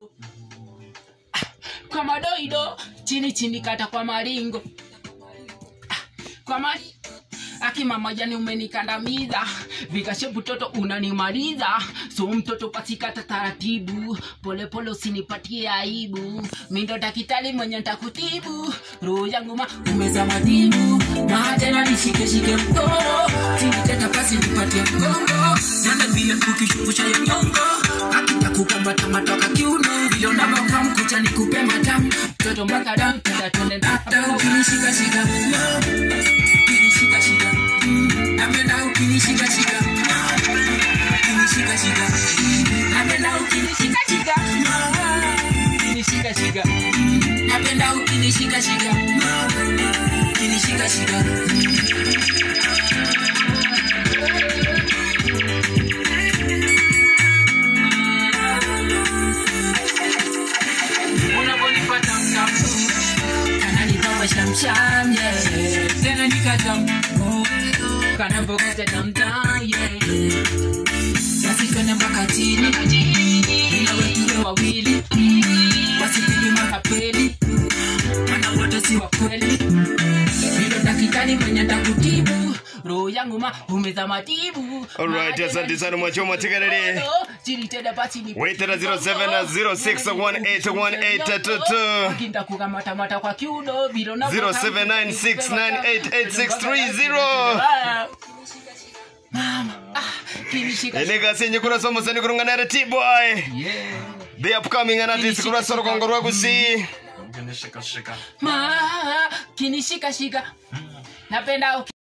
kwa madoido chini chini kata kwa maringo Ah, kwa mari akimama jani umenikandamiza vikashe mtoto unanimaliza so mtoto patikata taratibu polepole usinipatie aibu mindo dakitali mwenye ntakutibu roho yangu ma umeza madibu maadena nishikeshike mkono tiniteta pasi nipatie mgongo nanda vile ukishupusha yo nyongo akitakukamata matoka kiuno vile unavoka mkucha nikupe matamu mtoto mpaka damu tenda twende nata ukinishikashika ukinishikashika napenda ukinishikashika ukinishikashika napenda ukinishikashika ukinishikashika napenda ukinishikashika ukinishikashika unaponipata mtamu kananipamba shamsham yeah. tena nikatam kanavokuja tamtam yeah. basi twende mpaka chini ila wetuwe wawili wasipili makapeli mana wote si wa kweli hilo dakitari mwenye takutibu roho yangu ma umeza matibu Alright, asante sana mwachoma tegerere. chiriteda basi ni Waitera 0706181822. kindakukamata kwa kiuno vilo na 0796988630. Mama, ah, kinishika enega senye kurasa musani kurunganira t-boy yeah. the upcoming anatisi kurasa rukongo rwagusi Ma, kinishika shika napenda uki